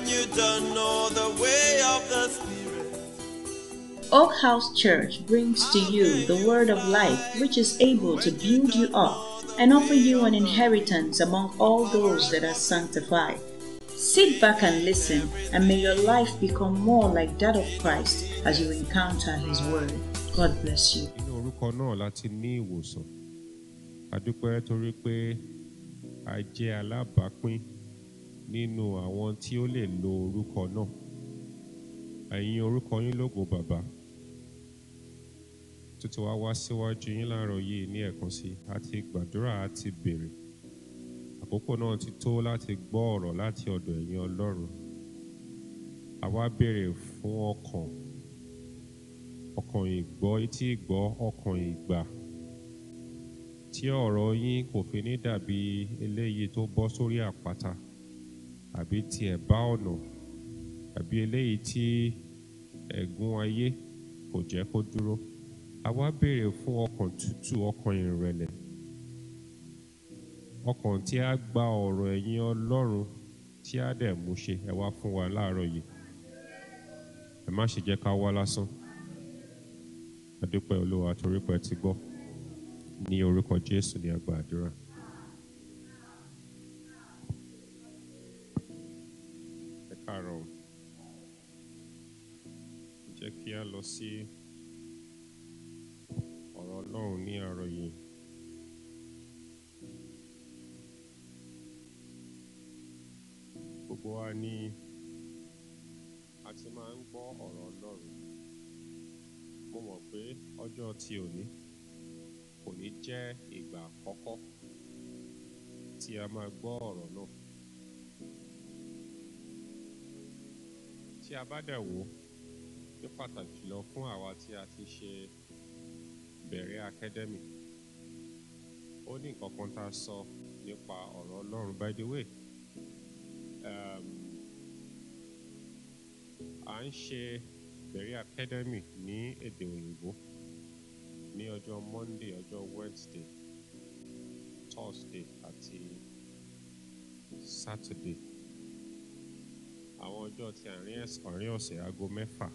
when you don't know the way of the Spirit. Oak House Church brings to you the word of life, which is able to build you up and offer you an inheritance among all those that are sanctified. Sit back and listen, and may your life become more like that of Christ as you encounter His word. God bless you. nínú orúkọ náà láti ní ìwòsàn adúpẹ́ torí pé a jẹ́ alábàápín nínú àwọn tí ó lè lo orúkọ náà ẹ̀yin orúkọ yín lógo bàbá tó ti wá wá síwájú yín láàárọ̀ yìí ní ẹ̀kan sí i àti gbàdúrà àti béèrè àkókò náà ti tó láti gbọ́ ọ̀rọ̀ láti ọ̀dọ̀ ẹ̀yin ọlọ́run àwa béèrè fún ọkàn ọkàn ìgbọ́ etí ìgbọ́ ọkàn ìgbà tí ọ̀rọ̀ yín kò fi ní dàbí eléyìí tó bọ́ sórí àpáta àbí ti ẹ̀bá ọ̀nà àbí eléyìí tí ẹ̀gún ayé kò jẹ́ kó dúró àwa béèrè fún ọkàn tútù ọkàn ìrẹ̀lẹ̀ ọkàn tí a gba ọ̀rọ̀ ẹ̀yin ọlọ́run tí a dẹ̀ mú ṣe ẹ wá fún wa láàárọ̀ yìí ẹ má ṣe jẹ́ ká wá lásán adúpẹ́ olúwa torí pé ẹ ti gbọ́ ní orúkọ jésù ní àgbà àdúrà. ẹ káàárọ̀ o. jẹ́ kí a lọ sí ọ̀rọ̀ ọlọ́run ní àárọ̀ yìí. gbogbo wa ní a ti máa ń gbọ́ ọ̀rọ̀ ọlọ́run mo mọ̀ pé ọjọ́ tí òní kò ní jẹ́ ìgbà àkọ́kọ́ tí a máa gbọ́ ọ̀rọ̀ náà. tí a bá dẹ̀ wò ó ní pàtàkì jùlọ fún àwa tí a ti ṣe bẹ̀rẹ̀ academy ó ní nǹkan kan tá a sọ nípa ọ̀rọ̀ ọlọ́run by the way um, à ń ṣe bẹ̀rẹ̀ academy ní èdè òyìnbó ní ọjọ́ monday ọjọ́ wednesday thursday àti saturday àwọn ọjọ́ ti àárín ẹ̀s- àárín ọ̀sẹ̀ aago mẹ́fà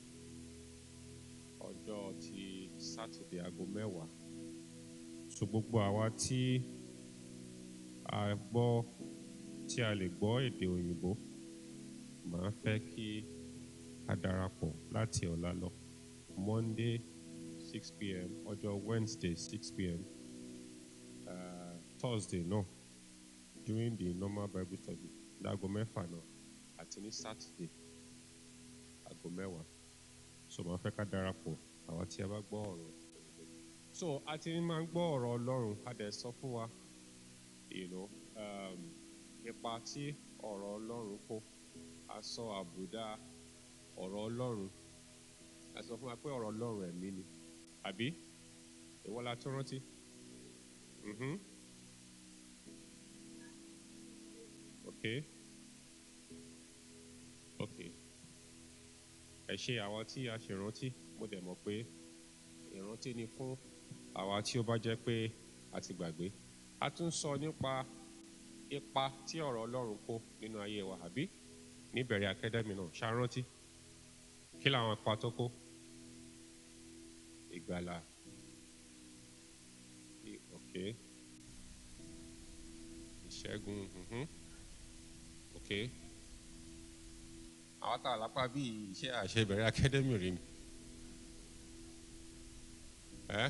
ọjọ́ ti saturday aago mẹ́wàá so gbogbo àwa tí a gbọ́ tí a lè gbọ́ èdè òyìnbó màá fẹ́ kí a darapọ̀ láti ọ̀la lọ monday six pm ọjọ́ wednesday six pm uh, thursday náà during the normal bible study láago mẹ́fà náà àti ní saturday aago mẹ́wàá so màá fẹ́ ká darapọ̀ àwa tí a bá gbọ́ ọ̀rọ̀ so a ti máa ń gbọ́ ọ̀rọ̀ ọlọ́run a dẹ̀ sọ fún wa you know, um, ipa tí ọ̀rọ̀ ọlọ́run kó a sọ àbùdá ọ̀rọ̀ ọlọ́run a sọ fún wa pé ọ̀rọ̀ ọlọ́run ẹ̀mí ni àbí ìwọ la tún rántí. Mhm. Okay. Okay. Ẹ ṣe àwọn tí a ṣe rántí mo dẹ̀ mọ̀ pé ìrántí ni fún àwa tí ó bá jẹ́ pé a ti gbàgbé. A tún sọ nípa ipa tí ọ̀rọ̀ Ọlọ́run kó nínú ayé wa àbí níbẹ̀rẹ̀ akadẹ́mì náà ṣàrántí. Kí làwọn ipa tó kó? Ìgbàlà. I- Okay. Ìṣẹ́gun. mhm. Okay àwọn tá a lápá bí iṣẹ́ àṣebẹ̀rẹ̀ akadẹ́mì rí ni. Ẹ́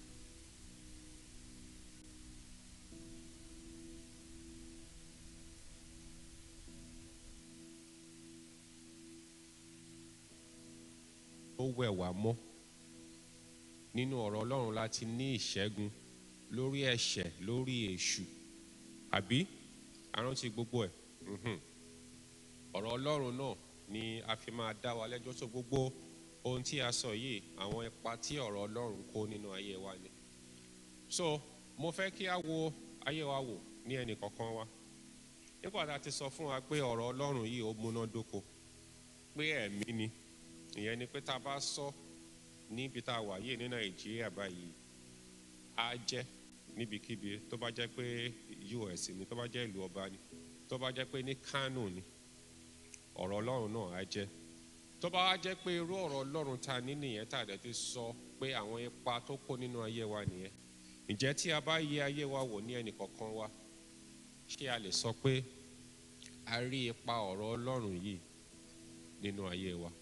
ó wẹ̀ wá mọ́ nínú ọ̀rọ̀ Ọlọ́run láti ní ìṣẹ́gun lórí ẹ̀ṣẹ̀ lórí èṣù àbí àrántí gbogbo ẹ̀. Mhm ọ̀rọ̀ ọlọ́run náà ni a fi máa dá wa lẹ́jọ́ tó gbogbo ohun tí a sọ yìí àwọn ipa tí ọ̀rọ̀ ọlọ́run kó nínú ayé wa ni. so mo fẹ́ kí a wo ayé wa wò ní ẹnì kọ̀ọ̀kan wa nígbà tá a ti sọ fún wa pé ọ̀rọ̀ ọlọ́run yìí ó múnádóko pé ẹ̀mí ni ìyẹn ni pé tá a bá sọ níbi tá a wà yìí ní nàìjíríà báyìí á jẹ́ níbikíbi tó bá jẹ́ pé us ni tó bá jẹ́ ìlú ọba ni tó bá jẹ́ pé ní kánò ni ọ̀rọ̀ ọlọ́run náà á jẹ́ tó bá wá jẹ́ pé irú ọ̀rọ̀ ọlọ́run ta ní nìyẹn tá a dẹ̀ ti sọ pé àwọn ipa tó kó nínú ayé wa nìyẹn ǹjẹ́ tí a bá yẹ ayé wa wò ní ẹnì kọ̀ọ̀kan wa ṣé a lè sọ pé a rí ipa ọ̀rọ̀ ọlọ́run yìí nínú ayé wa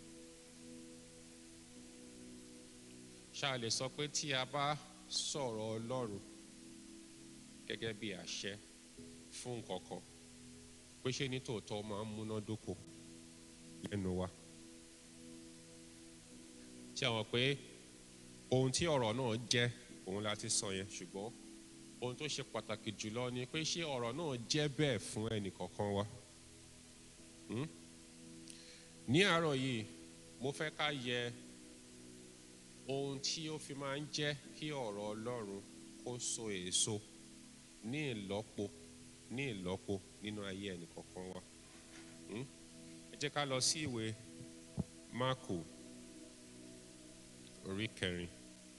ṣá a lè sọ pé tí a bá sọ̀rọ̀ ọlọ́run gẹ́gẹ́ bí àṣẹ fún nǹkan kan pé ṣé ní tòótọ́ máa ń múnádóko lẹ́nu wa ṣé àwọn pé ohun tí ọ̀rọ̀ náà jẹ́ òun la ti sọ yẹn ṣùgbọ́n ohun tó ṣe pàtàkì jùlọ ni pé ṣé ọ̀rọ̀ náà jẹ́ bẹ́ẹ̀ fún ẹnì kọ̀ọ̀kan wa Hmm? ní àárọ̀ yìí mo fẹ́ ká yẹ ohun tí ó fi máa ń jẹ́ kí ọ̀rọ̀ Ọlọ́run kó so èso ní ìlọ́po ní ìlọ́po nínú ayé ẹnì kọ̀ọ̀kan wa Hmm? ẹ jẹ́ ká lọ sí ìwé Máàkù orí kẹrin.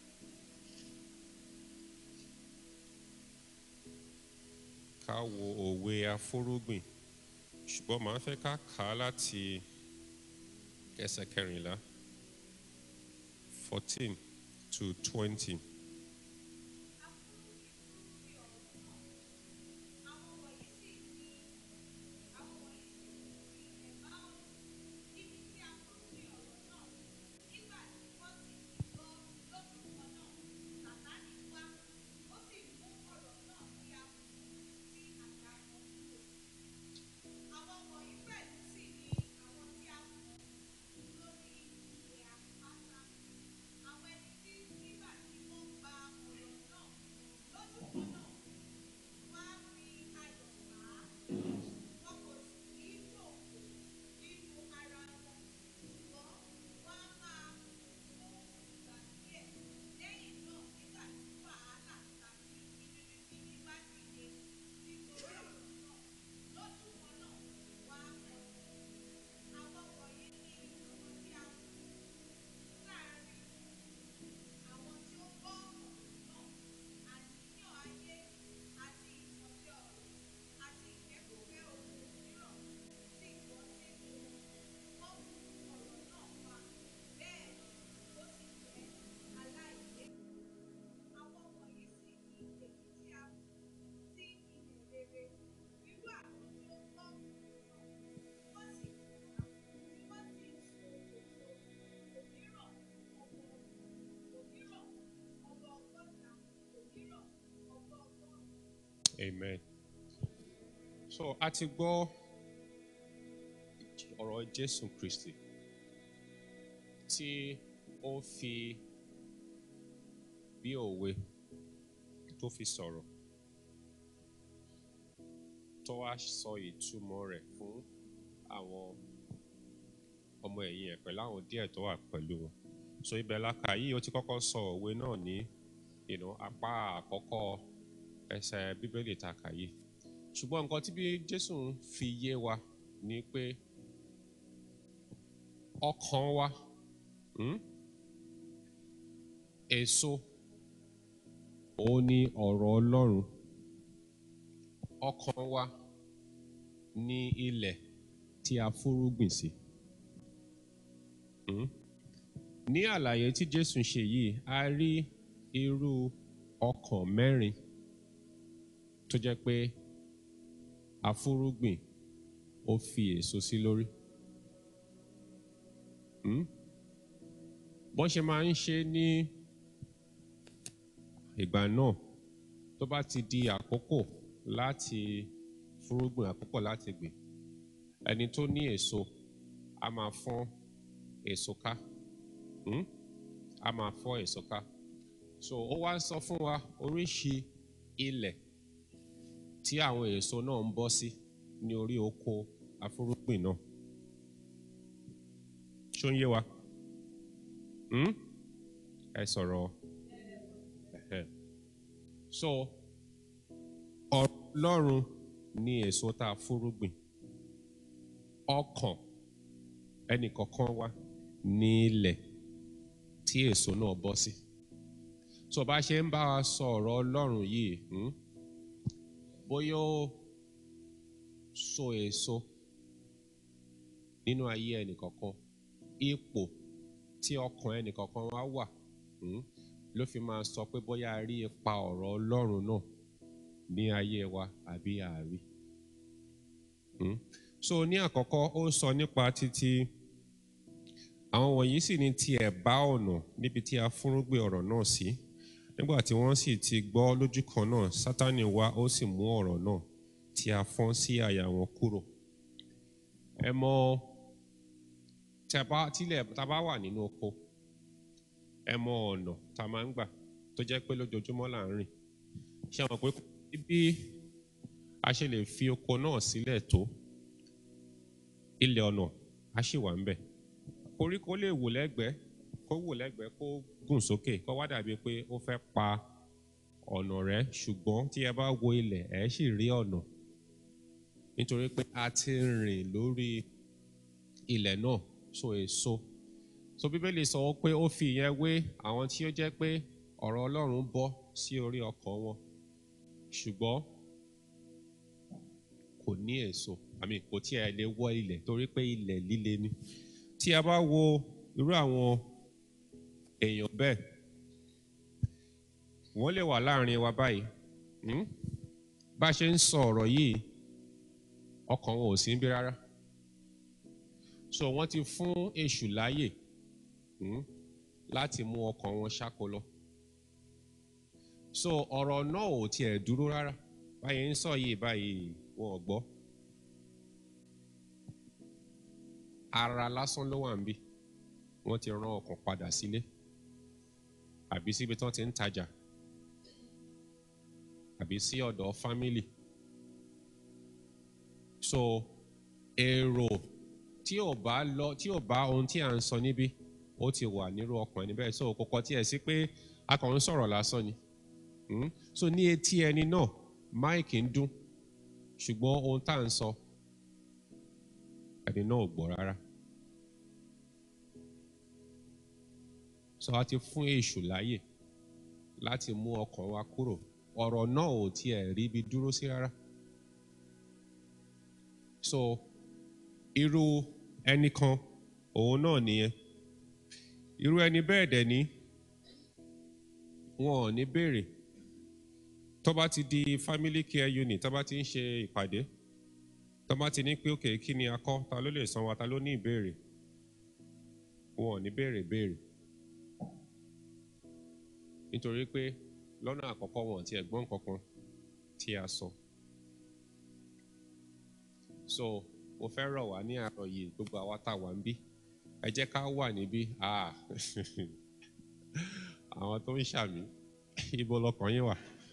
ká wo òwe afúrúgbìn ṣùgbọ́n màá fẹ́ ká kà á láti ẹsẹ̀ kẹrìnlá fourteen to twenty. Amen. So a ti gbọ́ ọ̀rọ̀ Jésù Kristi tí ó fi bí òwe tó fi sọ̀rọ̀ tó wá sọ ìtumọ̀ rẹ̀ fún àwọn ọmọ ẹ̀yìn ẹ̀ pẹ̀lú àwọn díẹ̀ tó wà pẹ̀lú wọn. So ibẹ̀ la kà yìí ó ti kọ́kọ́ sọ òwe náà ní you know, apá àkọ́kọ́ ẹsẹ̀ bíbélì tá a kà yìí ṣùgbọ́n nǹkan tí bí Jésù ń fi yé wa ni pé ọkàn wa hmm? èso òun ni ọ̀rọ̀ Ọlọ́run ọkàn wa ní ilẹ̀ tí a fúrúgbìn sí. Hmm? ní àlàyé tí Jésù ń ṣe yìí a rí irú ọkàn mẹ́rin tó jẹ́ pé afúrúgbìn ó fi èso sí lórí. Hmm? bọ́n ṣe máa ń ṣe ní ìgbà náà tó bá ti di àkókò láti fúrúgbìn àkókò láti gbìn ẹni tó ní èso a máa fọ́n èso ká hmm? a máa fọ́ èso ká so ó wá ń sọ fún wa oríṣi ilẹ̀ tí àwọn èso náà ń bọ́ sí ní orí oko afúrúgbìn náà ṣó ń yé wa hmm? ẹ sọ̀rọ̀ ẹ̀hẹ̀. so ọ̀rọ̀ Ọlọ́run ní èso tá a fúrúgbìn ọkàn ẹnìkọ̀ọ̀kan wa ní ilẹ̀ tí èso náà bọ́ sí so bá ṣe ń bá wa sọ ọ̀rọ̀ Ọlọ́run yìí hmm? bóyá ó so èso nínú ayé ẹnìkọ̀ọ̀kan ipò tí ọkàn ẹnìkọ̀ọ̀kan wá wà mm, ló fi máa sọ pé bóyá a rí ipa ọ̀rọ̀ ọlọ́run náà ní ayé wa àbí àárí. Mm. so ní àkọ́kọ́ ó sọ nípa títí àwọn wọ̀nyí sì ní tiẹ̀ bá ọ̀nà níbi tí a fúnrúgbìn ọ̀rọ̀ náà sí nígbà tí wọ́n sì ti gbọ́ lójú kan náà sátánì wá ó sì mú ọ̀rọ̀ náà tí a fọ́n sí àyà wọn kúrò ẹ mọ tí a bá tílẹ̀ tá a bá wà nínú oko ẹ mọ ọ̀nà tá a máa ń gbà tó jẹ́ pé lójoojúmọ́ là ń rìn ṣé àwọn pé bí a ṣe lè fi oko náà sílẹ̀ tó ilẹ̀ ọ̀nà á sì wà ń bẹ̀ koríko lè wò lẹ́gbẹ̀ẹ́ kó wò lẹ́gbẹ̀ẹ́ kó gùn sókè kó wá dàbí pé ó fẹ́ pa ọ̀nà rẹ̀ ṣùgbọ́n tí ẹ bá wo ilẹ̀ ẹ̀ sì rí ọ̀nà nítorí pé a ti rìn lórí ilẹ̀ náà so èso so bíbélì sọ pé ó fi ìyẹn wé àwọn tí ó jẹ́ pé ọ̀rọ̀ Ọlọ́run bọ́ sí orí ọkàn wọn ṣùgbọ́n kò ní èso àmì kò tí ẹ lè wọ ilẹ̀ torí pé ilẹ̀ líle ni tí a bá wo irú àwọn èèyàn bẹ́ẹ̀ wọ́n lè wà láàrin wa báyìí hmm? bá a ṣe ń sọ ọ̀rọ̀ yìí ọkàn wọn ò sí níbí rárá so wọ́n ti fún èṣù láàyè hmm? láti mú ọkàn wọn ṣáko lọ so ọ̀rọ̀ náà ò tiẹ̀ dúró rárá báyìí ń sọ yìí báyìí wọn ò gbọ́ ara lásán ló wà ń bí wọ́n ti rán ọkàn padà sílé àbí síbi tí wọ́n ti ń tajà àbí sí ọ̀dọ̀ fámìlì so èrò tí ò bá lọ tí ò bá ohun tí à ń sọ níbí ó ti wà nírú ọkàn ẹni bẹ́ẹ̀ so kò kọ tí ẹ̀ sí pé a kàn ń sọ̀rọ̀ lásán ni mm? so ní etí ẹni náà máìkì ń dún ṣùgbọ́n ohun tá à ń sọ ẹni náà ò gbọ́ rárá so a ti fún èṣù láyè láti mú ọkàn wa kúrò ọ̀rọ̀ náà ò tiẹ̀ rí ibi dúró sí rárá so irú ẹnì kan òun náà nìyẹn irú ẹni bẹ́ẹ̀ dẹ̀ ní wọn ò ní béèrè tó bá ti di family care unit tó bá ti ń ṣe ìpàdé tó bá ti ní pé òkè kí ni a kọ́ ta ló lè san wa ta ló ní ìbéèrè wọn ò ní béèrè béèrè nítorí pé lọ́nà àkọ́kọ́ wọn ti ẹ̀gbọ́n kankan tí a sọ so mo fẹ́ rọ̀ wá ní àárọ̀ yìí gbogbo àwa tá a wà ń bí ẹ jẹ́ ká wà níbí ah àwọn tó ń ṣàmì ibo lọkàn yín wà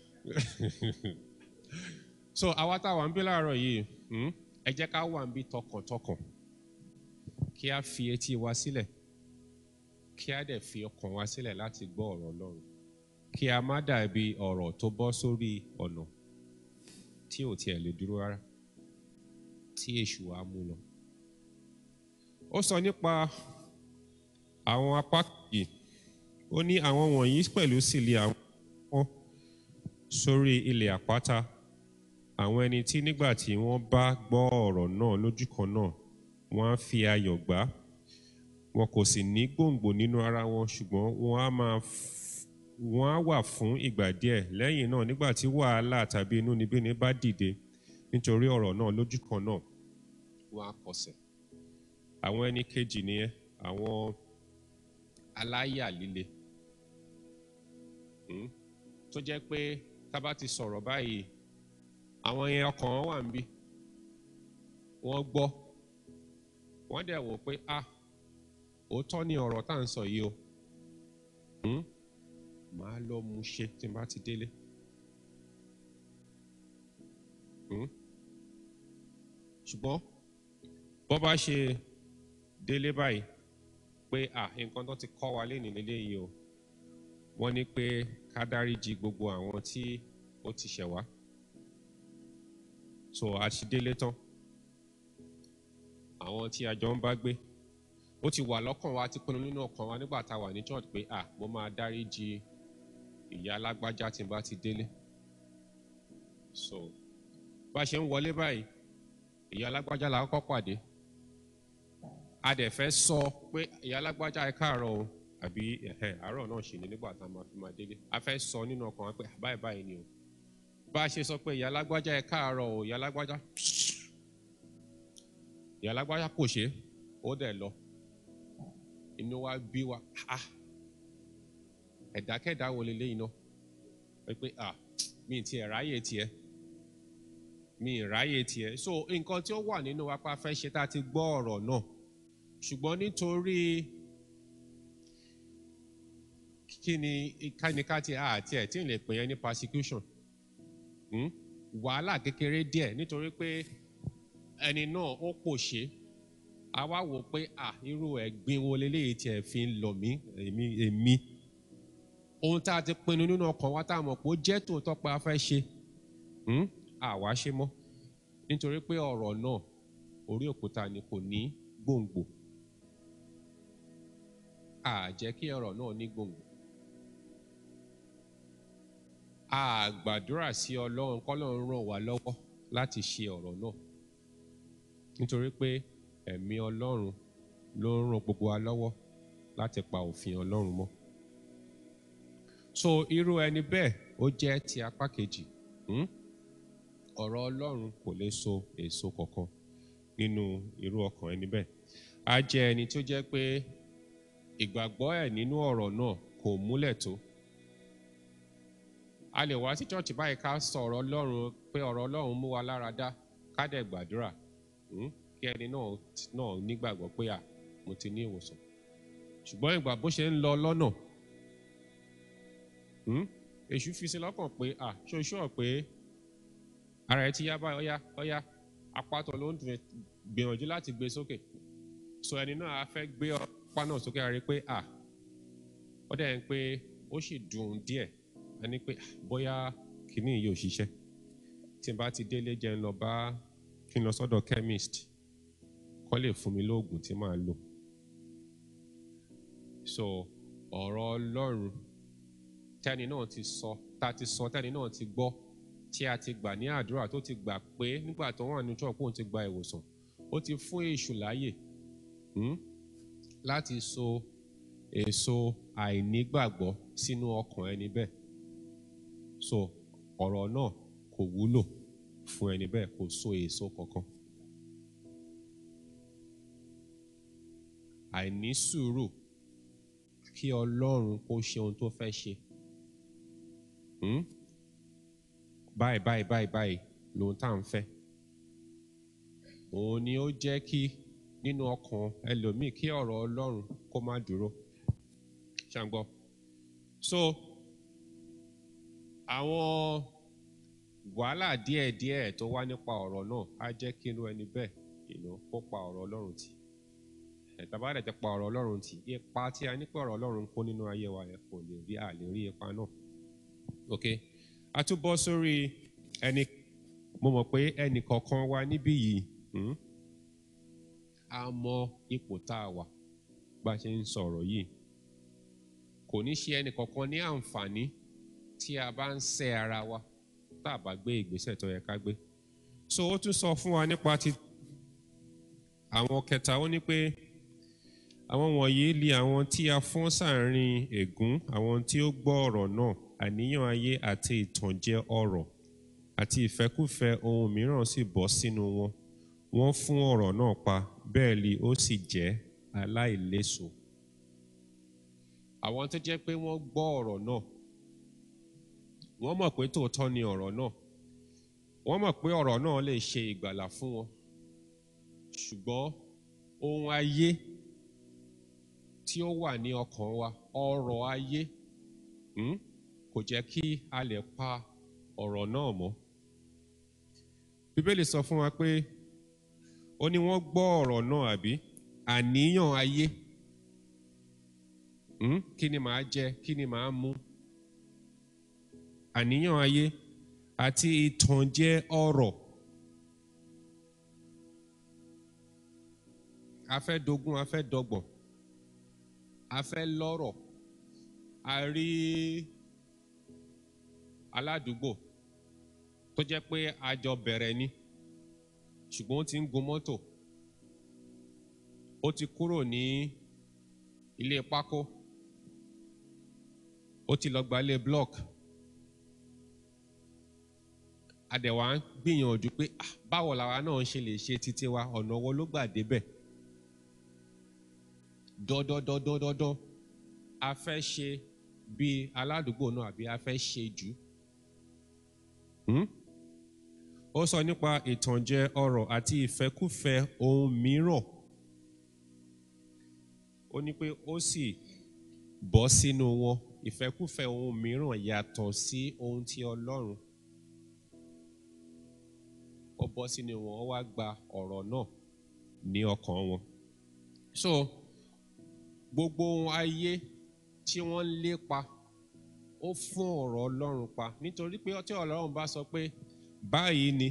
so àwa tá a wà ń bí láàárọ̀ yìí hmm, ẹ jẹ́ ká wà ń bí tọkàntọkàn kí a fi etí wa sílẹ̀ kí a dẹ̀ fi ọkàn wa sílẹ̀ láti gbọ́ ọ̀rọ̀ Ọlọ́run kí a má dàbí ọ̀rọ̀ tó bọ́ sórí ọ̀nà tí ò tiẹ̀ lè dúró rárá tí èṣù á mú lọ. ó sọ nípa àwọn apá kejì ó ní àwọn wọ̀nyí pẹ̀lú sì lé àwọn wọn sórí ilẹ̀ àpáta àwọn ẹni tí nígbà tí wọ́n bá gbọ́ ọ̀rọ̀ náà lójú kan náà wọ́n á fi ayọ̀ gbà á wọn kò sì ní gbòǹgbò nínú ara wọn ṣùgbọ́n wọ́n á máa wọ́n á wà fún ìgbà díẹ̀ lẹ́yìn náà nígbà tí wàhálà tàbí inúnibíni bá dìde nítorí ọ̀rọ̀ náà lójú kan náà wọ́n á kọsẹ̀ àwọn ẹni kejì nìyẹn àwọn aláyà líle hmm? tó jẹ́ pé tá bá ti sọ̀rọ̀ báyìí àwọn yẹn ọkàn wọn wà ń bí wọ́n gbọ́ wọ́n dẹ̀ wò pé ah òótọ́ ni ọ̀rọ̀ tá à ń sọ yìí o hmm? màá lọ mú ṣe tí n bá ti délé hmm? ṣùgbọ́n bọ́ bá ṣe délé báyìí pé ah nǹkan tó ti kọ́ wa lénìí lélẹ́yìí o wọ́n ní pé ká dáríji gbogbo àwọn tí ó ti ṣẹ̀ wá so a ti délé tán àwọn tí a jọ ń bá gbé ó ti wà lọ́kàn wa ti pinnu nínú ọkàn wa nígbà tá a wà ní church pé ah mo máa dáríji ìyá alágbájá tí n bá ti délé so bá a ṣe ń wọlé báyìí ìyá alágbájá la kọ́kọ́ pàdé a dẹ̀ fẹ́ sọ pé ìyá alágbájá ẹ káàárọ̀ o àbí ẹ̀hẹ̀ àárọ̀ náà ṣì ní nígbà tá a máa fi máa délé a fẹ́ sọ nínú ọkàn wa pé báyìí báyìí ni o bá a ṣe sọ pé ìyá alágbájá ẹ káàárọ̀ o ìyá alágbájá ìyá alágbájá kò ṣe é ó dẹ̀ lọ inú wa bí wa ah ẹ̀dákẹ́dá wo leléyìí náà pé ah mi ti ẹ̀ ráyè tiẹ̀ mi ì ráyè tiẹ̀ so nǹkan tí ó wà nínú wa pa fẹ́ ṣe tá a ti gbọ́ ọ̀rọ̀ náà ṣùgbọ́n nítorí kí ni kánikáti àti ẹ̀ tí ì lè pè yẹn ní persecution hmm? wàhálà kékeré díẹ̀ nítorí pé ẹni náà ó pòṣé a wá wò pé à irú ẹ̀gbin wo leléyìí tiẹ̀ fi ń lọ mí èmi èmi ohun tá a ti pinnu nínú ọkàn wa tá a mọ̀ pé ó jẹ́ tòótọ́ pé a fẹ́ ṣe àwa ṣe mọ́ nítorí pé ọ̀rọ̀ náà orí òkúta ni kò ní gbòǹgbò a jẹ́ kí ọ̀rọ̀ náà ní gbòǹgbò a gbàdúrà sí ọlọ́run kọ́lọ́run ràn wá lọ́wọ́ láti ṣe ọ̀rọ̀ náà nítorí pé ẹ̀mí ọlọ́run ló ń ràn gbogbo wa lọ́wọ́ láti pa òfin ọlọ́run mọ́ so irú ẹni bẹ́ẹ̀ ó jẹ́ ti apá kejì hmm? ọ̀rọ̀ ọlọ́run kò lè so èso kankan nínú irú ọkàn ẹni bẹ́ẹ̀ á jẹ́ ẹni tó jẹ́ pé ìgbàgbọ́ ẹ̀ nínú ọ̀rọ̀ náà kò múlẹ̀ tó a lè wá sí chọ́ọ̀chì báyìí ká sọ ọ̀rọ̀ ọlọ́run pé ọ̀rọ̀ ọlọ́run mú wa lára dá ká dẹ̀ gbàdúrà kí ẹni náà náà nígbàgbọ́ pé à mo ti ní ìwòsàn ṣùgbọ́n ìgbà bó ṣe ń lọ lọ́nà èṣù fi sí lọ́kàn pé à ṣoṣọ́ pé ara ẹ ti yá báyìí ọyá ọyá apátọ̀ ló ń dùn gbìyànjú láti gbé sókè so ẹni náà a fẹ́ gbé ọpá náà sókè a rí pé à ó dẹ̀ ń pé ó sì dùn díẹ̀ a ní pé bóyá kìíní yìí ò ṣiṣẹ́ tí n bá ti délé jẹ́ ń lọ bá kí n lọ sọ́dọ̀ chemist kọ́ lè fún mi lóògùn tí màá lò so ọ̀rọ̀ ọlọ́run tẹ́ni náà ti sọ tá a ti sọ tẹ́ni náà ti gbọ́ tí a ti gbà ní àdúrà tó ti gbà pé nígbà tó wà ní church òun ti gba ìwòsàn ó ti fún èṣù láàyè láti so èso àìnígbàgbọ́ sínú ọkàn ẹni bẹ́ẹ̀ so ọ̀rọ̀ náà kò wúlò fún ẹni bẹ́ẹ̀ kò so èso kankan àìní sùúrù kí ọlọ́run kó ṣe ohun tó fẹ́ ṣe báyìí báyìí báyìí báyìí lóhun tá à ń fẹ́ òun ni ó jẹ́ kí nínú ọkàn ẹlòmíì kí ọ̀rọ̀ ọlọ́run kó má dúró ṣàǹgbọ́ so àwọn wàhálà díẹ̀díẹ̀ tó wá nípa ọ̀rọ̀ náà á jẹ́ kí inú ẹni bẹ́ẹ̀ ìnà kó pa ọ̀rọ̀ ọlọ́run tì ẹ̀tàbá rẹ̀ ti pa ọ̀rọ̀ ọlọ́run tì ipa tí a ní pé ọ̀rọ̀ ọlọ́run kó nínú ayé wa yẹn kò lè rí àlè rí ipa náà ok a tún bọ́ sórí ẹni mo mọ̀ pé ẹnì kọ̀ọ̀kan wa níbí yìí a mọ ipò tá a wà bá a ṣe ń sọ̀rọ̀ yìí kò ní ṣe ẹnì kọ̀ọ̀kan ní àǹfààní tí a bá ń sẹ́ ara wa tá a bá gbé ìgbésẹ̀ tó yẹ ká gbé so ó tún sọ fún wa nípa ti àwọn kẹta ó ní pé àwọn wọ̀nyí li àwọn tí a fọ́n sáàrin ègún àwọn tí ó gbọ́ ọ̀rọ̀ náà àníyàn ayé àti ìtànjẹ ọrọ̀ àti ìfẹ́kúfẹ́ ohun mìíràn sì bọ́ sínú wọn wọ́n fún ọ̀rọ̀ náà pa bẹ́ẹ̀ li ó sì jẹ́ aláìléso. àwọn tó jẹ́ pé wọ́n gbọ́ ọ̀rọ̀ náà wọ́n mọ̀ pé tòótọ́ ni ọ̀rọ̀ náà wọ́n mọ̀ pé ọ̀rọ̀ náà lè ṣe ìgbàlà fún wọn ṣùgbọ́n ohun ayé tí ó wà ní ọkàn wa ọrọ̀ ayé hmm? kò jẹ́ kí a lè pa ọ̀rọ̀ náà mọ́. Bíbélì sọ fún wa pé ó ní wọ́n gbọ́ ọ̀rọ̀ náà àbí àníyàn ayé hmm? kí ni màá jẹ kí ni màá mu àníyàn ayé àti ìtànjẹ ọrọ̀ a fẹ́ dogun a fẹ́ dọ́gbọ̀n a fẹ́ lọ́rọ̀ a rí aládùúgbò tó jẹ́ pé a jọ bẹ̀rẹ̀ ni ṣùgbọ́n ó ti ń gun mọ́tò ó ti kúrò ní ilé pákó ó ti lọ gba ilé block adẹ̀wà ń gbìyànjú pé ah, báwo làwa náà ṣe lè ṣe títí wa ọ̀nà wo ló gbà débẹ̀ dọ́dọ́dọ́dọ́dọ́ a fẹ́ ṣe bí aládùúgbò náà àbí a fẹ́ ṣe jù Hmm? ó sọ nípa ìtànjẹ ọrọ̀ àti ìfẹ́kúfẹ́ ohun mìíràn ó ní pé ó sì bọ́ sínú wọn ìfẹ́kúfẹ́ ohun mìíràn yàtọ̀ sí ohun tí Ọlọ́run ó bọ́ sínú wọn ó wá gba ọ̀rọ̀ náà ní ọkàn wọn so gbogbo ohun ayé tí wọ́n ń lépa ó fún ọ̀rọ̀ Ọlọ́run pa nítorí pé tí Ọlọ́run bá sọ pé báyìí ni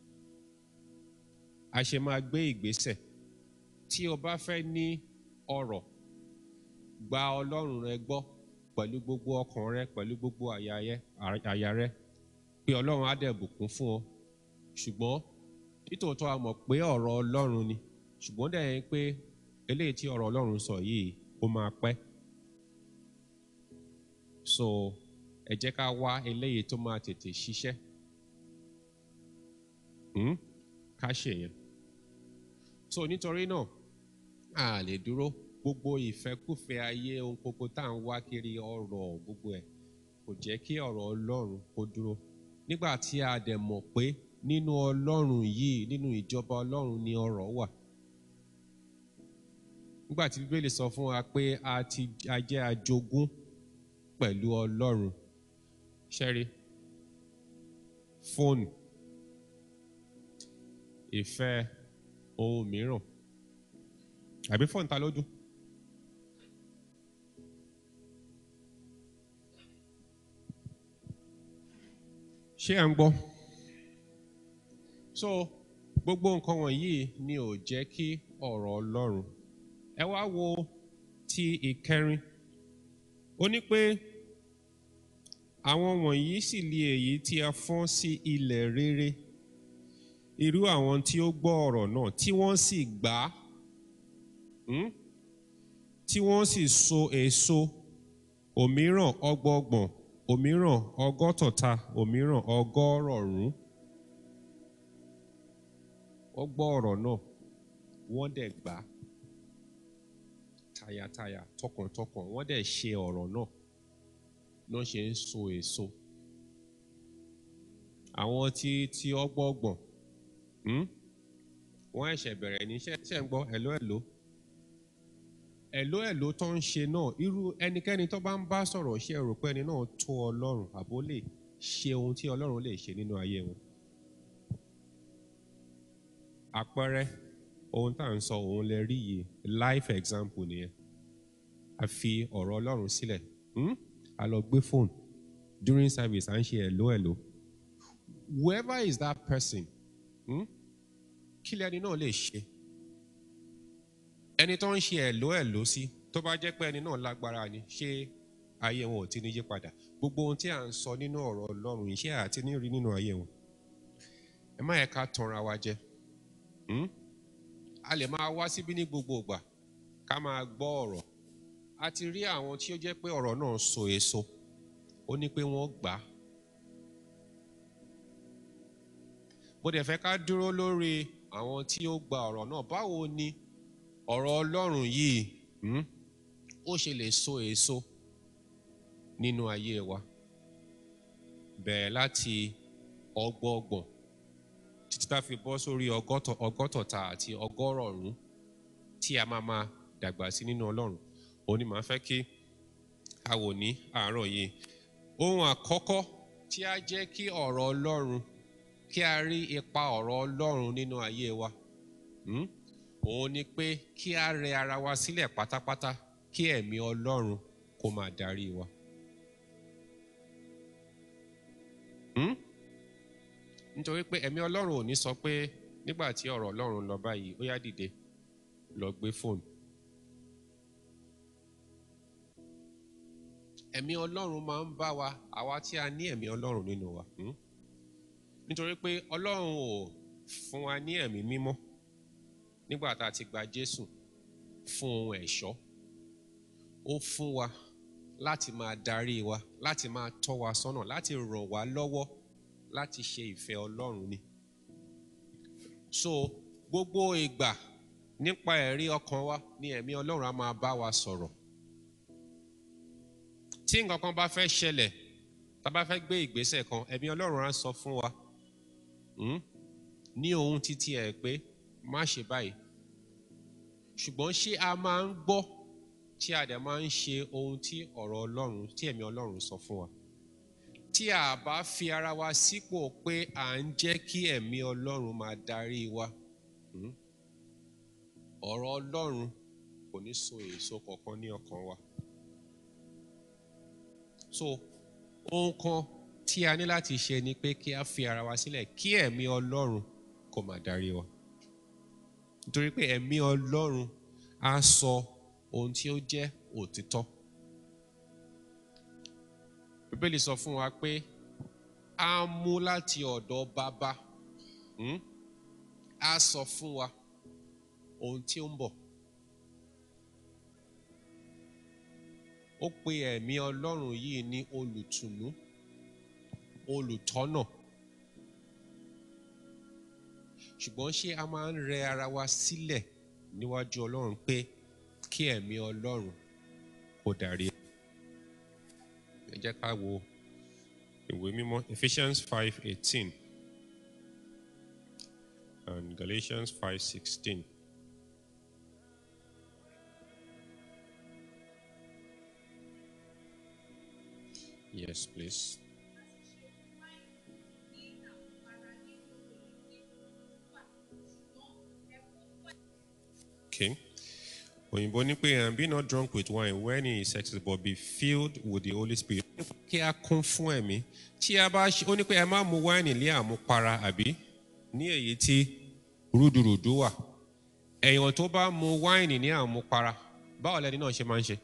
a ṣe máa gbé ìgbésẹ̀ tí o bá fẹ́ ní ọrọ̀ gba Ọlọ́run rẹ gbọ́ pẹ̀lú gbogbo ọkàn rẹ pẹ̀lú gbogbo àyà rẹ àyà rẹ pé Ọlọ́run á dẹ̀ bùkún fún ọ ṣùgbọ́n nítòótọ́ a mọ̀ pé ọ̀rọ̀ Ọlọ́run ni ṣùgbọ́n dẹ̀ yẹn pé eléyìí tí ọ̀rọ̀ Ọlọ́run sọ yìí ó máa pẹ́ so ẹ jẹ́ ká wá eléyìí tó máa tètè ṣiṣẹ́ hmm? ká ṣe yẹn so nítorí náà a lè dúró gbogbo ìfẹ́kùfẹ́ ayé ohun gbogbo tá à ń wá kiri ọ̀rọ̀ gbogbo ẹ̀ kò jẹ́ kí ọ̀rọ̀ Ọlọ́run kó dúró nígbà tí a dẹ̀ mọ̀ pé nínú Ọlọ́run yìí nínú ìjọba Ọlọ́run ni ọrọ̀ wà nígbà tí Bíbélì sọ fún wa pé a ti a jẹ́ ajogún pẹ̀lú Ọlọ́run ṣẹ́rí fóònù ìfẹ́ ohun mìíràn àbí fóònù ta ló dún. ṣé à ń gbọ́? so gbogbo nǹkan wọ̀nyí ni ò jẹ́ kí ọ̀rọ̀ Ọlọ́run ẹ wá wo ti ìkẹrin ó ní pé àwọn wọ̀nyí sì li èyí tí a fọ́n sí ilẹ̀ rere irú àwọn tí ó gbọ́ ọ̀rọ̀ náà tí wọ́n sì gbà á hmm? tí wọ́n sì so èso òmíràn ọgbọọgbọ̀n òmíràn ọgọ́tọ̀ta òmíràn ọgọ́rọ̀ọ̀rún wọ́n gbọ́ ọ̀rọ̀ náà wọ́n dẹ̀ gbà á tayàtayà tọkàntọkàn wọ́n dẹ̀ ṣe ọ̀rọ̀ náà ló ṣe ń so èso àwọn tí tí ọgbọọgbọ̀n hmm? wọ́n ẹ̀ṣẹ̀ bẹ̀rẹ̀ ní iṣẹ́ ṣẹ̀ ń gbọ́ ẹ̀ló ẹ̀ló ẹ̀ló ẹ̀ló tó ń ṣe náà irú ẹnikẹ́ni tó bá ń bá sọ̀rọ̀ ṣe rò pé ẹni náà tó Ọlọ́run àbó lè ṣe ohun tí Ọlọ́run lè ṣe nínú ayé wọn àpẹẹrẹ ohun tá à ń sọ òun lè rí yìí life example nìyẹn a fi ọ̀rọ̀ Ọlọ́run sílẹ̀ hmm? a lọ gbé fóònù during service à ń ṣe ẹ̀ló ẹ̀ló whoever is that person hmm? kí lẹni náà lè ṣe ẹni tó ń ṣe ẹ̀ló ẹ̀ló sí tó bá jẹ́ pé ẹni náà lágbára ni ṣé ayé wọn ò ti ní yí padà gbogbo ohun tí à ń sọ nínú ọ̀rọ̀ Ọlọ́run iṣẹ́ àti ní rí nínú ayé wọn ẹ má yẹ ká tanra wa jẹ hmm? a lè máa wá síbí ní gbogbo ìgbà ká máa gbọ́ ọ̀rọ̀ a ti rí àwọn tí ó jẹ́ pé ọ̀rọ̀ náà so èso ó ní pé wọ́n gbà á mo dẹ̀ fẹ́ ká dúró lórí àwọn tí ó gba ọ̀rọ̀ náà báwo ni ọ̀rọ̀ Ọlọ́run yìí hmm, ó ṣe lè so èso nínú ayé wa bẹ̀rẹ̀ láti ọgbọọgbọ̀n títí tá fi bọ́ sórí ọgọ́tọ̀ ọgọ́tọ̀ta àti ọgọ́rọ̀ọ̀rún tí a máa máa dàgbà sí nínú Ọlọ́run òun ni màá fẹ́ kí a wò ní àárọ̀ yìí ohun àkọ́kọ́ tí a jẹ́ kí ọ̀rọ̀ Ọlọ́run kí a rí ipa ọ̀rọ̀ Ọlọ́run nínú ayé wa hmm? òun ni pé kí a rẹ ara wa sílẹ̀ pátápátá kí ẹ̀mí Ọlọ́run kó máa darí wa. Hmm? nítorí pé ẹ̀mí Ọlọ́run ò ní sọ pé nígbà tí ọ̀rọ̀ Ọlọ́run lọ báyìí ó yá dìde lọ gbé fóònù. ẹ̀mí Ọlọ́run máa ń bá wa àwa tí a ní ẹ̀mí Ọlọ́run nínú wa hmm? nítorí pé Ọlọ́run ò fún wa ní ẹ̀mí mímọ́ nígbà tá a ti gba Jésù fún ohun ẹ̀ṣọ́ ó fún wa láti máa darí wa láti máa tọ́ wa sọ́nà láti ràn wá lọ́wọ́ láti ṣe ìfẹ́ Ọlọ́run ni so gbogbo ìgbà nípa ẹ̀rí ọkàn wa ni ẹ̀mí Ọlọ́run á máa bá wa sọ̀rọ̀ tí nǹkan kan bá fẹ́ ṣẹlẹ̀ tá a bá fẹ́ gbé ìgbésẹ̀ kan ẹ̀mí Ọlọ́run á sọ fún wa hmm? ní ohun títí ẹ̀ pé má ṣe báyìí ṣùgbọ́n ṣé a máa ń gbọ́ tí a dẹ̀ máa ń ṣe ohun tí ọ̀rọ̀ Ọlọ́run tí ẹ̀mí Ọlọ́run sọ fún wa tí a bá fi ara wa sípò pé à ń jẹ́ kí ẹ̀mí Ọlọ́run máa darí wa hmm? ọ̀rọ̀ Ọlọ́run kò ní so èso kankan ní ọkàn wa so ohun kan tí a ní láti ṣe ni pé kí a fi ara wa sílẹ̀ kí ẹ̀mí Ọlọ́run kó máa darí wa nítorí pé ẹ̀mí Ọlọ́run á sọ ohun tí ó jẹ́ òtítọ́ Bíbélì sọ fún wa pé a mú láti ọ̀dọ̀ bàbá hmm? á sọ fún wa ohun tí ó ń bọ̀ ó pe ẹ̀mí Ọlọ́run yìí ní olùtùnú olùtọ́nà ṣùgbọ́n ṣé a máa ń rẹ ara wa sílẹ̀ níwájú Ọlọ́run pé kí ẹ̀mí Ọlọ́run kó darí ẹ jẹ́ ká wo ìwé mímọ́ Ephesians five eighteen and Galatians five sixteen. Yes, please. Okay. Òyìnbó ní pé and be not drunk with wine when he is excess but be filled with the Holy Spirit. Kí a kún fún ẹ̀mí. Tí a bá ṣe ó ní pé ẹ má mu wáìnì lé àmupara àbí ní èyí tí rúdurùdu wà. Èèyàn tó bá mu wáìnì ní àmupara báwo lẹni náà ṣe máa ń ṣe?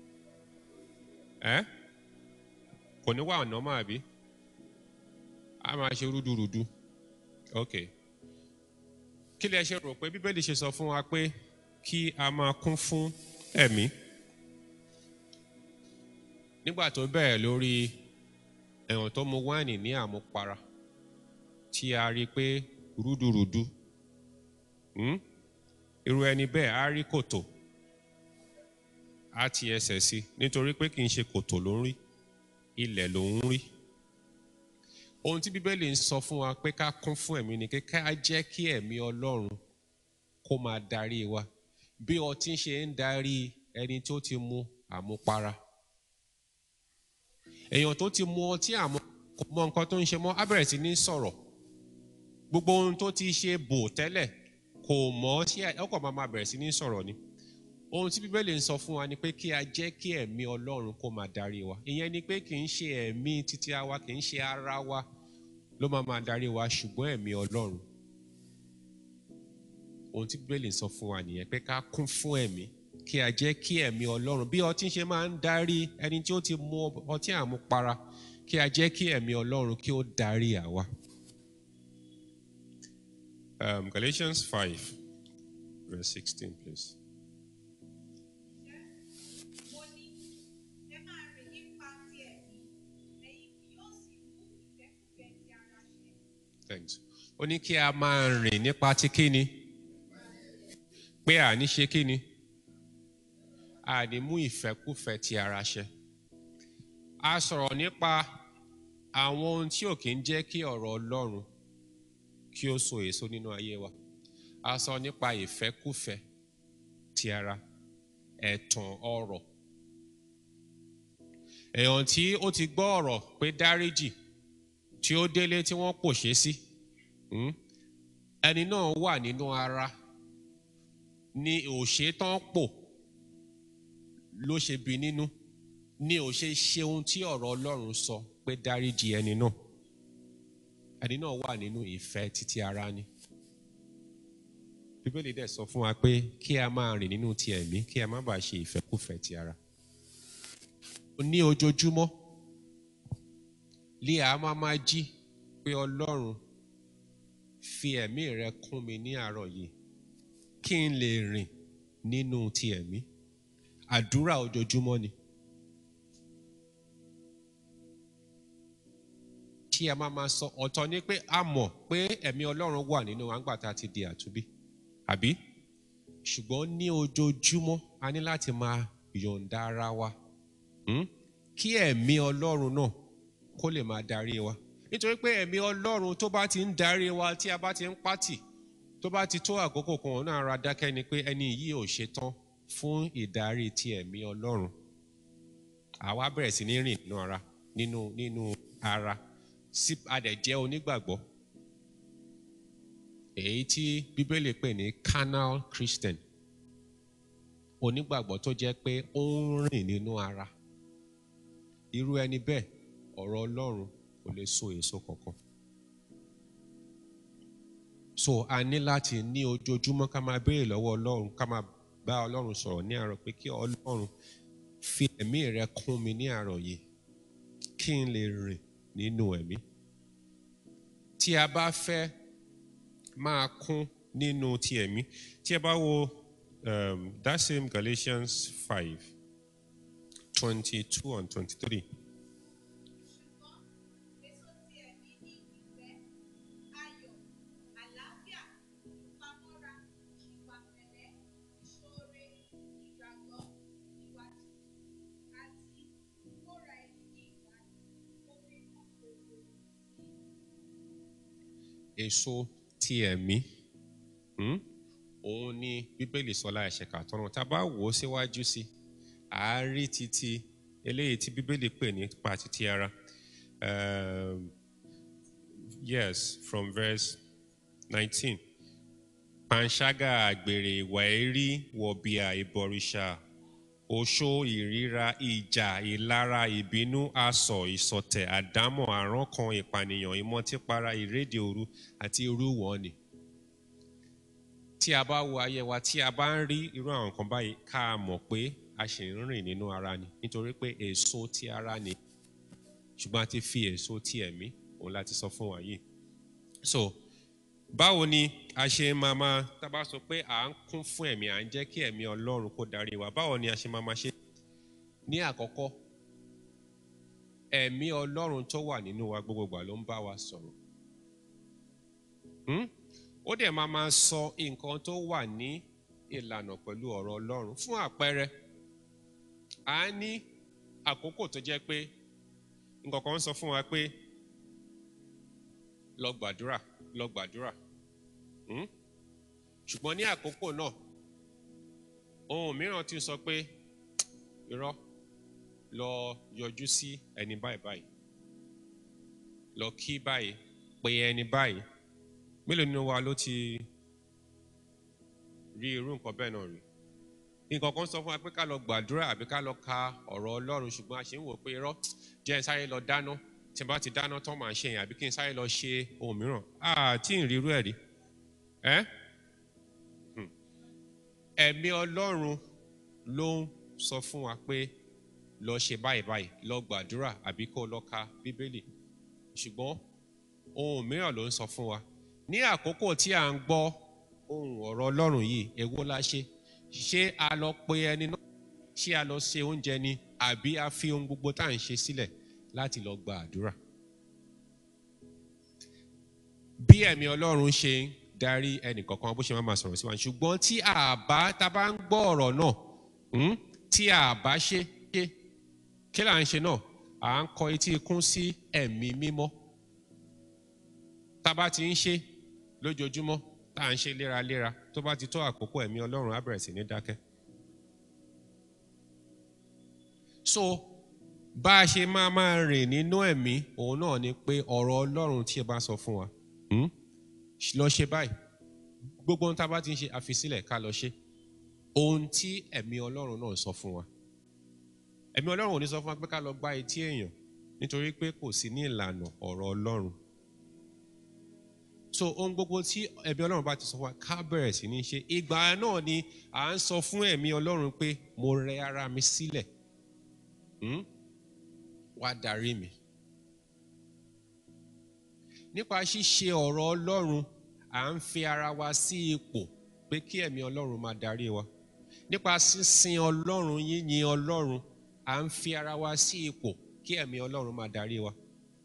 Ẹ́ kò ní wà ọ̀nà máa bí? A máa ṣe rúdurùdu. Okay kí lẹ ṣe rò pé bíbélì ṣe sọ fún wa pé kí a máa kún fún ẹ̀mí nígbà tó bẹ̀rẹ̀ lórí ẹ̀wọ̀n tó mu wáìnì ní àmupara tí a rí i pé rúdurùdu hmm? irú ẹni bẹ́ẹ̀ á rí kòtò á ti ẹsẹ̀ sí nítorí pé kì í ṣe kòtò ló ń rí ilẹ̀ ló ń rí ohun tí bíbélì ń sọ fún wa pé ká kún fún ẹ̀mí ni ká jẹ́ kí ẹ̀mí ọlọ́run kó máa darí wa bí ọtí ṣe ń darí ẹni tó ti mu àmupara èèyàn tó ti mu ọtí àmú kò mọ nǹkan tó ń ṣe mọ́ á bẹ̀rẹ̀ sí ní sọ̀rọ̀ gbogbo ohun tó ti ṣe bò tẹ́lẹ̀ kò mọ̀ tí ọkọ̀ máa máa bẹ̀rẹ̀ sí ní sọ̀rọ̀ ni ohun tí bíbélì ń sọ fún wa ni pé kí a jẹ́ kí ẹ̀mí ọlọ́run kó máa darí wa ìyẹn ni pé kì í ṣe ẹ̀mí títí wa kì í ṣe ara wa ló máa máa darí wa ṣùgbọ́n ẹ̀mí ọlọ́run ohun tí bíbélì ń sọ fún wa nìyẹn pé ká kún fún ẹ̀mí kí a jẹ́ kí ẹ̀mí ọlọ́run bí ọtí ṣe máa ń darí ẹni tí ó ti mu ọtí àmupara kí a jẹ́ kí ẹ̀mí ọlọ́run kí ó darí àwa. Um, Galatians five verse sixteen please. Thanks. Ó ní kí a máa rìn nípa ti kíni? Pé àní ṣe kíni? Àní mú ìfẹ́kúfẹ́ ti ara ṣẹ. A sọ̀rọ̀ nípa àwọn ohun tí ò kí ń jẹ́ kí ọ̀rọ̀ Ọlọ́run kí ó so èso nínú ayé wa. A sọ nípa ìfẹ́kúfẹ́ ti ara, ẹ̀tàn ọ̀rọ̀. Èèyàn tí ó ti gbọ́ ọ̀rọ̀ pé dáríjì tí ó délé tí wọ́n pòṣé sí ẹni náà wà nínú ara ni òṣè tán pò ló ṣe bí nínú ni ò ṣe ṣe ohun tí ọ̀rọ̀ Ọlọ́run sọ pé dáríjì ẹni náà ẹni náà wà nínú ìfẹ́ títí ara ni Bíbélì dẹ̀ sọ fún wa pé kí a máa rìn nínú ti ẹ̀mí kí a má bàa ṣe ìfẹ́kúfẹ́ ti ara ní ojoojúmọ́ lé a máa máa jí pé ọlọ́run fi ẹ̀mí rẹ kún mi ní àárọ̀ yìí kí n lè rìn nínú ti ẹ̀mí àdúrà ojoojúmọ́ ni. tí a máa máa sọ ọ̀tọ̀ ni pé a mọ̀ pé ẹ̀mí ọlọ́run wà nínú àgbàtà ti di àtúbí àbí ṣùgbọ́n ní ojoojúmọ́ a ní láti máa yọ̀ǹda ara wa hmm? kí ẹ̀mí ọlọ́run náà kó lè máa darí wa nítorí pé ẹ̀mí ọlọ́run tó bá ti ń darí wa tí a bá ti ń pátì tó bá ti tó àkókò kan òun náà ra dákẹ́ ni pé ẹni yìí ò ṣetán fún ìdarí ti ẹ̀mí ọlọ́run àwa bẹ̀rẹ̀ sí ní rìn nínú ara nínú nínú ara sí adẹ̀jẹ́ onígbàgbọ́ èyí tí bíbélì pè ní carnal christian onígbàgbọ́ tó jẹ́ pé ó ń rìn nínú ara irú ẹni bẹ́ẹ̀ ọ̀rọ̀ ọlọ́run kò lè so èso kankan so a ní láti ní ojoojúmọ́ ká máa béèrè lọ́wọ́ ọlọ́run ká máa bá ọlọ́run sọ̀rọ̀ ní àárọ̀ pé kí ọlọ́run fi ẹ̀mí rẹ kún mi ní àárọ̀ yìí kí n lè rìn nínú ẹ̀mí tí a bá fẹ́ máa kún nínú ti ẹ̀mí tí a bá wo um, that same Galatians five twenty two and twenty three. èso ti ẹ̀mí ní ìfẹ́ ayọ̀ àlàáfíà ìpamọ́ra ìwà pẹ̀lẹ́ ìṣoore ìgbàgbọ́ ìwà tútù àti ìkóra ẹni ní ìjánu omi kan gbogbo èso ti ẹ̀mí hmm? òun ni bíbélì sọlá ẹ̀ṣẹ̀ kàtọ́nà tá a bá wò ó síwájú sí àárí títí eléyìí tí bíbélì pè ní pa títí ara um, yes from verse nineteen panṣágà àgbèrè ìwà èrí wọ̀bìà ìbọ̀rìṣà oṣó ìríra ìjà ìlara ìbínú asọ̀ ìsọ̀tẹ̀ àdámọ̀ àrankàn ìpànìyàn ìmọtípara ìrédè òru àti irú wọn ni tí a bá wo ayé wa tí a bá ń rí irú àwọn nǹkan báyìí ká a mọ̀ pé a ṣì ń rìn nínú ara ni nítorí pé èso ti ara ni ṣùgbọ́n a ti fi èso ti ẹ̀mí òun láti sọ fún wa yìí so báwo ni a ṣe máa máa tá a bá sọ pé à ń kún fún ẹ̀mí à ń jẹ́ kí ẹ̀mí ọlọ́run kó darí wa báwo ni a ṣe máa máa ṣe ní àkọ́kọ́ ẹ̀mí ọlọ́run tó wà nínú wa gbogbo ìgbà ló ń bá wa sọ̀rọ̀ Hmm? ó dẹ̀ máa máa sọ nǹkan tó wà ní ìlànà pẹ̀lú ọ̀rọ̀ ọlọ́run fún àpẹẹrẹ a ní àkókò tó jẹ́ pé nǹkan kan ń sọ fún wa pé lọ gbàdúrà lọ gbàdúrà Hmm? ṣùgbọ́n ní àkókò náà ohun mìíràn ti sọ pé irọ́ lọ yọjú sí ẹni báyìí báyìí lọ kí báyìí pé ẹni báyìí mélòó nínú wa ló ti rí irú nǹkan bẹ́ẹ̀ náà rí nǹkan kan sọ fún wa pé ká lọ gbàdúrà àbí ká lọ ka ọ̀rọ̀ ọlọ́run ṣùgbọ́n a ṣe ń wò pé irọ́ jẹ́ n sáré lọ dáná tí n bá ti dáná tán màá ṣe yẹn àbí kí n sáré lọ ṣe ohun mìíràn àti ìrírú ẹ̀ rí ẹ́ Hmm. ẹ̀mí ọlọ́run ló ń sọ fún wa pé lọ ṣe báyìí báyìí lọ gbàdúrà àbí kó lọ ka bíbélì ṣùgbọ́n ohun mìíràn ló ń sọ fún wa ní àkókò tí à ń gbọ́ ohun ọ̀rọ̀ ọlọ́run yìí èwo la ṣe ṣé a lọ pe ẹni náà ṣé a lọ ṣe oúnjẹ ni àbí a fi ohun gbogbo tá à ń ṣe sílẹ̀ láti lọ gba àdúrà bí ẹ̀mí ọlọ́run ṣe ń darí ẹnìkọ̀ọ̀kan bó ṣe máa ma sọ̀rọ̀ sí wa ṣùgbọ́n tí a bá tá a bá ń gbọ́ ọ̀rọ̀ náà hmm, tí a bá ṣe ṣe kí là ń ṣe náà à ń kọ etí ikún sí ẹ̀mí mímọ́ tá a bá ti ń ṣe lójoojúmọ́ tá à ń ṣe léraléra tó bá ti tó àkókò ẹ̀mí ọlọ́run á bẹ̀rẹ̀ sí ní dákẹ́. so bá a ṣe máa máa rìn nínú ẹ̀mí òun náà ni pé ọ̀rọ̀ ọlọ́run tí ẹ bá sọ fún wa hmm? lọ ṣe báyìí gbogbo ohun tá a bá ti ń ṣe àfisílẹ̀ ká lọ ṣe ohun tí ẹ̀mí ọlọ́run náà sọ fún wa ẹ̀mí ọlọ́run ò ní sọ fún wa pé ká lọ gbá etí èèyàn nítorí pé kò sí ní ìlànà ọ̀rọ̀ ọlọ́run so ohun gbogbo tí ẹ̀mí ọlọ́run bá ti sọ fún wa ká bẹ̀rẹ̀ sí ní ṣe ìgbà náà ni à ń sọ fún ẹ̀mí ọlọ́run pé mo rẹ ara mi sílẹ̀ hmm? wá darí mi nípa ṣíṣe ọ̀rọ̀ ọlọ́run à ń fi ara wa sí ipò pé kí ẹ̀mí ọlọ́run máa darí wa nípa sísin ọlọ́run yíyin ọlọ́run à ń fi ara wa sí ipò kí ẹ̀mí ọlọ́run máa darí wa.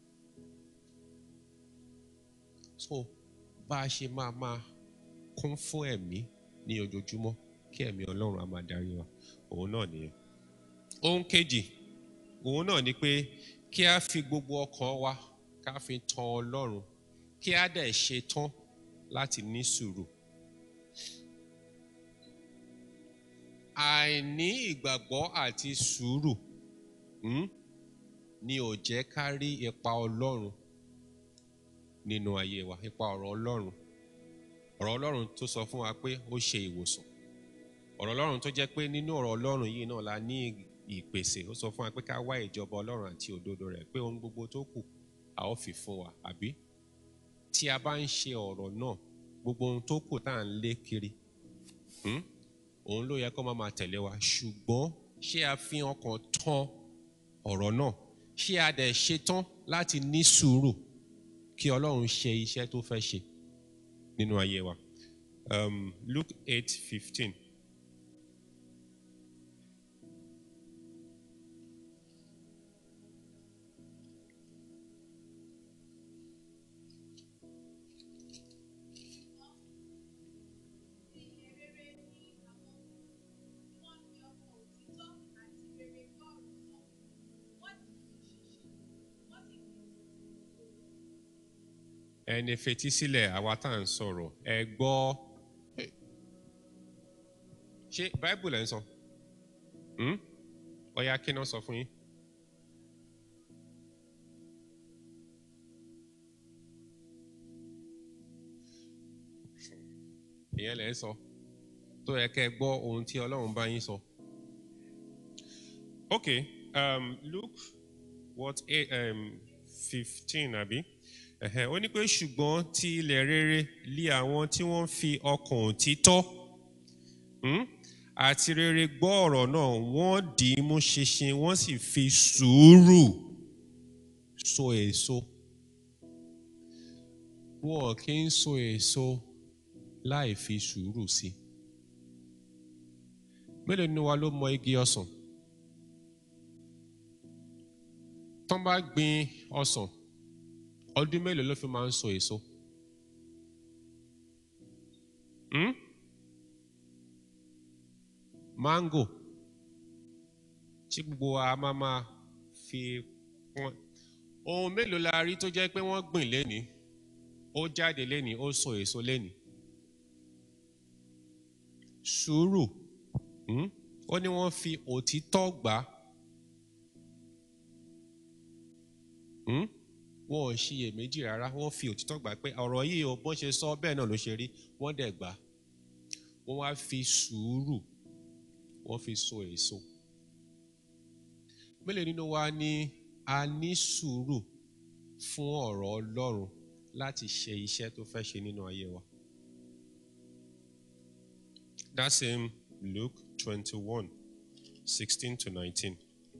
so bá a ṣe máa máa kún fún ẹ̀mí ní ojoojúmọ́ kí ẹ̀mí ọlọ́run á máa darí wa òun náà nìyẹn. ohun kejì òun náà ni pé kí a fi gbogbo ọkàn wa ká fi tan ọlọ́run kí a dẹ̀ ṣe tán láti ní sùúrù. àìní ìgbàgbọ́ àti sùúrù hmm, ni ò jẹ́ ká rí ipa ọlọ́run nínú ayé wa ipa ọ̀rọ̀ ọlọ́run ọ̀rọ̀ ọlọ́run tó sọ fún wa pé ó ṣe ìwòsàn ọ̀rọ̀ ọlọ́run tó jẹ́ pé nínú ọ̀rọ̀ ọlọ́run yìí náà la ní ìpèsè ó sọ fún wa pé ká wá ìjọba ọlọ́run àti òdodo rẹ̀ pé ohun gbogbo tó kù a ó fi fún wa àbí tí a bá ń ṣe ọ̀rọ̀ náà gbogbo ohun tó kù tá à ń lé kiri hmm, òun ló yẹ kó máa máa tẹ̀lé wa ṣùgbọ́n ṣé a fi ọkàn tán ọ̀rọ̀ náà ṣé a dẹ̀ ṣetán láti ní sùúrù kí ọlọ́run ṣe iṣẹ́ tó fẹ́ ṣe nínú ayé wa. Um, Luke eight fifteen. Ìyìn rere ni àwọn tí wọ́n fi ọkàn òtítọ́ àti rere gbọ́ ọ̀rọ̀ náà. Wọ́n kì í ṣiṣẹ́, wọ́n sì kì í ẹni fetí sílẹ̀ àwa tá à ń sọ̀rọ̀ ẹ gbọ́ ṣé bible ẹ̀ ń sọ Hmm? ọ̀ya kí náà sọ fún yín. ìyẹn lẹ̀ ń sọ tó yẹ kẹ́ ẹ gbọ́ ohun tí ọlọ́run bá yín sọ. okay um, luke what eight, um, fifteen àbí ẹ̀hẹ̀, ó ní pé ṣùgbọ́n ti ilẹ̀ rere lé àwọn tí wọ́n fi ọkàn òtítọ́ hmm, àti rere gbọ́ ọ̀rọ̀ náà wọ́n dì í mú ṣinṣin wọ́n sì fi sùúrù so èso. wọn kì í so èso láì fi sùúrù sí i. mélòó nínú wa ló mọ igi ọsàn? tán bá gbin ọsàn ọdún mélòó ló fi máa ń so èso? Hmm? mango tí gbogbo wa máa máa fi pọ́n ohun mélòó la rí tó jẹ́ pé wọ́n gbìn lénìí ó jáde lénìí ó so èso lénìí sùúrù hmm? ó ní wọ́n fi òtítọ́ gbà á hmm? wọn ò ṣiyèméjì rárá wọ́n fi òtítọ́ gbà pé ọ̀rọ̀ yìí o bọ́n ṣe sọ bẹ́ẹ̀ náà ló ṣe rí wọ́n dẹ̀ gbà wọ́n wá fi sùúrù wọ́n fi so èso mélòó nínú wa ni a ní sùúrù fún ọ̀rọ̀ Ọlọ́run láti ṣe iṣẹ́ tó fẹ́ ṣe nínú ayé wa. That same Luke twenty-one sixteen to nineteen.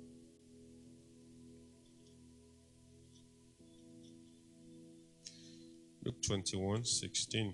Luke twenty-one sixteen.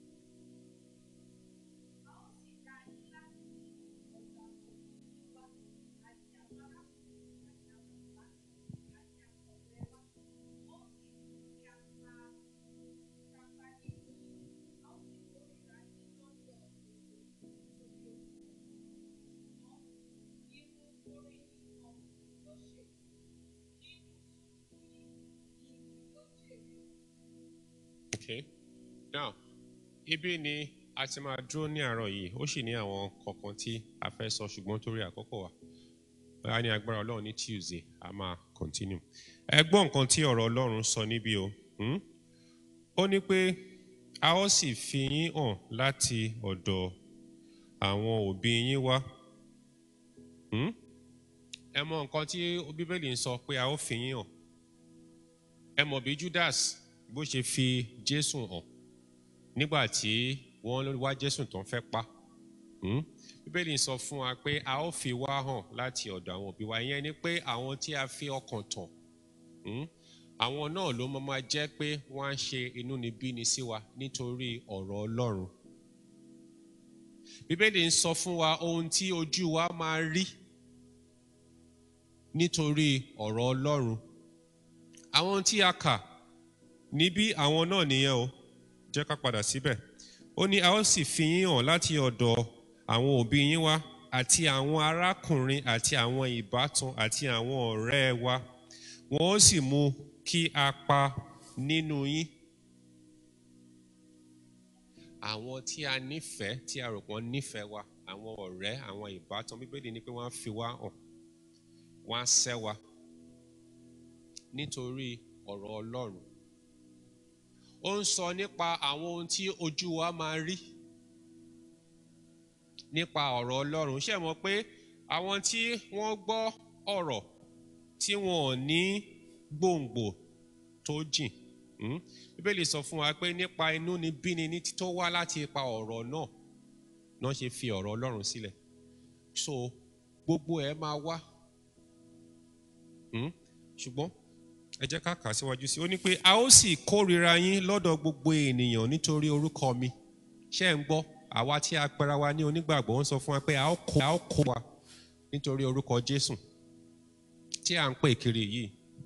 A ó sì dá yín láti ọ̀dọ̀ àwọn òbí wa àti àwọn arákùnrin àti àwọn ìbátan àti àwọn ọ̀rẹ́ wa. Ó sì mú kí a pa kápá nínú yín. A ó sì kórìíra yín lọ́dọ̀ gbogbo nítorí orúkọ mi. Ṣùgbọ́n nínú orí nìkan ló ṣe. Nínú sùúrù yín ìyìn ló jèrè. Okay. Now, ibi ni a ti máa dúró ní àárọ̀ yìí. Ó sì ní àwọn kọ̀ọ̀kan tí a fẹ́ sọ ṣùgbọ́n torí àkókò wa. Báyà ní agbára Ọlọ́run ní Tuesday, a máa continue. Ẹ gbọ́ nǹkan tí ọ̀rọ̀ Ọlọ́run sọ níbí o. Hmm? Ó ní pé a ó sì fi yín hàn láti ọ̀dọ̀ àwọn òbí yín wá. Hmm? Ẹ mọ nǹkan tí Bíbélì ń sọ pé a ó fi yín hàn. Ẹ mọ̀ bí Judas bó ṣe fi Jésù hàn nígbà tí wọ́n wá Jésù tán fẹ́ pa. Hmm? Bíbélì sọ fún wa pé a ó fi wá hàn láti ọ̀dọ̀ àwọn òbí wa ìyẹn ni pé àwọn tí a fi ọkàn tàn hmm? àwọn náà ló máa máa jẹ́ pé wọ́n á ṣe inúnibíni sí wa nítorí ọ̀rọ̀ Ọlọ́run. bíbélì ń sọ fún wa ohun tí ojú wa máa rí nítorí ọ̀rọ̀ ọlọ́run àwọn tí a kà níbí àwọn náà nìyẹn o jẹ́ ká padà síbẹ̀ ó ní a ó sì fi yín hàn láti ọ̀dọ̀ àwọn òbí yín wá àti àwọn arákùnrin àti àwọn ìbátan àti àwọn ọ̀rẹ́ wa wọn ó sì mú kí a pa nínú yín àwọn tí a nífẹ̀ẹ́ tí a rò pọ́n nífẹ̀ẹ́ wa àwọn ọ̀rẹ́ àwọn ìbátan bíbélì ni pé wọ́n á fi wá hàn wọ́n á sẹ́ wa nítorí ọ̀rọ̀ ọlọ́run ó ń sọ nípa àwọn ohun tí ojú wa máa rí nípa ọ̀rọ̀ ọlọ́run ṣe mọ̀ pé àwọn tí wọ́n gbọ́ ọ̀rọ̀ tí wọn ò ní gbòǹgbò tó jìn hmm? bíbélì sọ fún wa pé nípa inú ni bíni ní tó wá láti ipa ọ̀rọ̀ náà náà ṣe fi ọ̀rọ̀ ọlọ́run sílẹ̀ so gbogbo ẹ̀ máa wá hmm? ṣùgbọ́n ẹ jẹ́ ká kà á síwájú sí i ó ní pé a ó sì kórìíra yín lọ́dọ̀ gbogbo ènìyàn nítorí orúkọ mi ṣé ẹ̀ ń gbọ́ àwa tí a pera wa ní onígbàgbọ́ ń sọ fún wa pé a ó kó a ó kó wa nítorí orúkọ Jésù tí à ń pè kiri yìí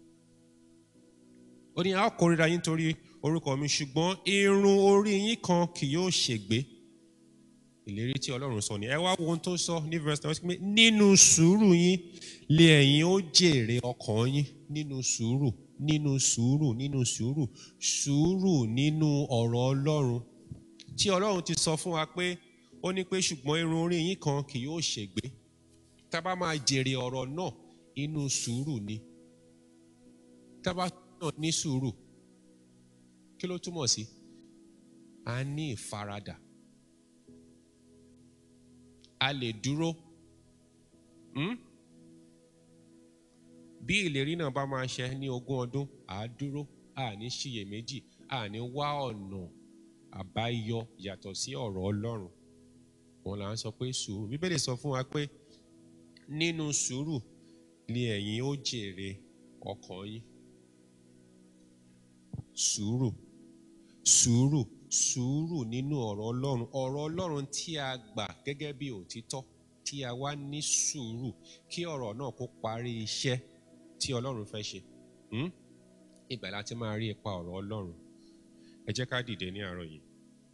ó ní a ó kórìíra yín nítorí orúkọ mi ṣùgbọ́n irun orí yín kan kì yóò ṣègbé ìlérí tí Ọlọ́run sọ ni ẹ wá wo ohun tó sọ ní verse nine pé nínú sùúrù yín lè ẹ̀yin ó jèrè ọkàn yín nínú sùúrù nínú sùúrù nínú sùúrù sùúrù nínú ọ̀rọ̀ Ọlọ́run tí Ọlọ́run ti sọ fún wa pé ó ní pé ṣùgbọ́n irun orí yín kan kì yóò ṣègbé tá a bá máa jèrè ọ̀rọ̀ náà inú sùúrù ni tá a bá náà ní sùúrù kí ló túmọ̀ sí a ní ìfaradà a lè dúró hmm? bí ìlérí náà bá máa ṣe ní ogún ọdún à á dúró à ní ṣiyèméjì à ní wá ọ̀nà àbáyọ yàtọ̀ sí ọ̀rọ̀ Ọlọ́run wọn là ń sọ pé sùúrù bíbélì sọ fún wa pé nínú sùúrù ni ẹ̀yin ó jèrè ọkàn yín sùúrù sùúrù sùúrù nínú ọ̀rọ̀ Ọlọ́run ọ̀rọ̀ Ọlọ́run tí a gbà gẹ́gẹ́ bí òtítọ́ tí a wá ní sùúrù kí ọ̀rọ̀ náà kó parí iṣẹ́ tí Ọlọ́run fẹ́ ṣe hmm? ibẹ̀ láti máa rí ipa ọ̀rọ̀ Ọlọ́run ẹ jẹ́ ká dìde ní àárọ̀ yìí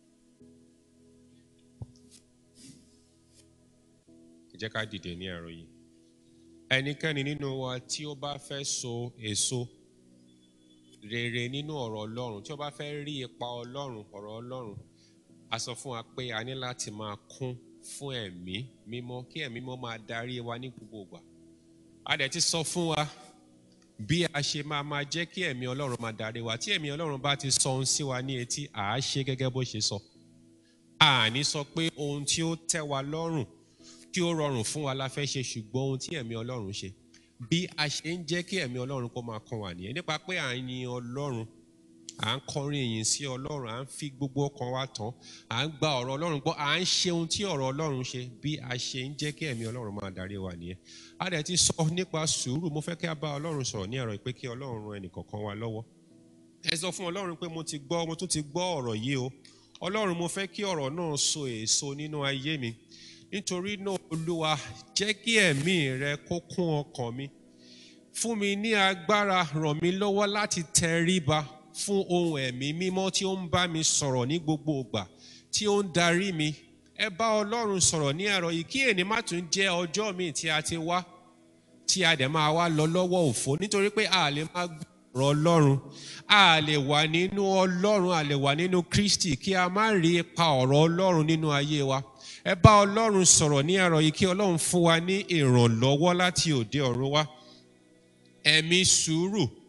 ẹ jẹ́ ká dìde ní àárọ̀ yìí ẹnikẹ́ni nínú wa tí ó bá fẹ́ so èso rere nínú ọ̀rọ̀ Ọlọ́run tí ó bá fẹ́ rí ipa Ọlọ́run ọ̀rọ̀ Ọlọ́run a sọ fún wa pé a ní láti máa kún fún ẹ̀mí mímọ́ kí ẹ̀mí mímọ́ máa darí wa ní gbogbo ìgbà a dẹ̀ ti sọ fún wa bí a ṣe máa máa jẹ́ kí ẹ̀mí Ọlọ́run máa darí wa tí ẹ̀mí Ọlọ́run bá ti sọ ohun sí wa ní etí à á ṣe gẹ́gẹ́ bó ṣe sọ àní sọ pé ohun tí ó tẹ́ wa lọ́rùn tí ó rọrùn fún wa la fẹ́ ṣe ṣùgbọ́n ohun tí ẹ̀mí Ọlọ́run ṣe bí a ṣe ń jẹ́ kí ẹ̀mí Ọlọ́run kó máa kàn wá nìyẹn nípa pé à ń yin Ọlọ́run à ń kọrin ìyìn sí Ọlọ́run à ń fi gbogbo ọkàn wa tán à ń gba ọ̀rọ̀ Ọlọ́run gbọ́ à ń ṣe ohun tí ọ̀rọ̀ Ọlọ́run ṣe bí a ṣe ń jẹ́ kí ẹ̀mí Ọlọ́run máa darí wa nìyẹn a dẹ̀ ti sọ nípa sùúrù mo fẹ́ kí a bá Ọlọ́run sọ̀rọ̀ ní ẹ̀rọ pé kí Ọlọ́run ran ẹnìkọ̀ọ̀kan wa lọ́wọ́ ẹ sọ fún Ọlọ́run pé mo ti gbọ́ mo tún ti gbọ́ ọ̀rọ̀ yìí o Ọlọ́run mo fẹ́ kí ọ̀rọ̀ náà so èso nínú ayé mi nítorí náà Olúwa jẹ́ kí ẹ̀mí rẹ kó kún ọkàn mi fún mi ní agbára ràn mí lọ́wọ́ láti tẹríba fún ohun ẹ̀mí mímọ́ tí ó ń bá mi sọ̀rọ̀ ní gbogbo ìgbà tí ó ń darí mi ẹ bá Ọlọ́run sọ̀rọ̀ ní àárọ̀ yìí kí èní má tún jẹ́ ọjọ́ míì tí a ti wá tí a dẹ̀ máa wá lọ lọ́wọ́ òfo nítorí pé a lè máa gbọ́rọ̀ Ọlọ́run a lè wà nínú Ọlọ́run a lè wà nínú Kristi kí a má rí ipa ọ̀rọ̀ Ọlọ́run nínú ayé wa ẹ bá Ọlọ́run sọ̀rọ̀ ní àárọ̀ yìí kí Ọlọ́run fún wa ní ìrànlọ́wọ́ láti òde ọ̀run wá ẹ̀mí sùúrù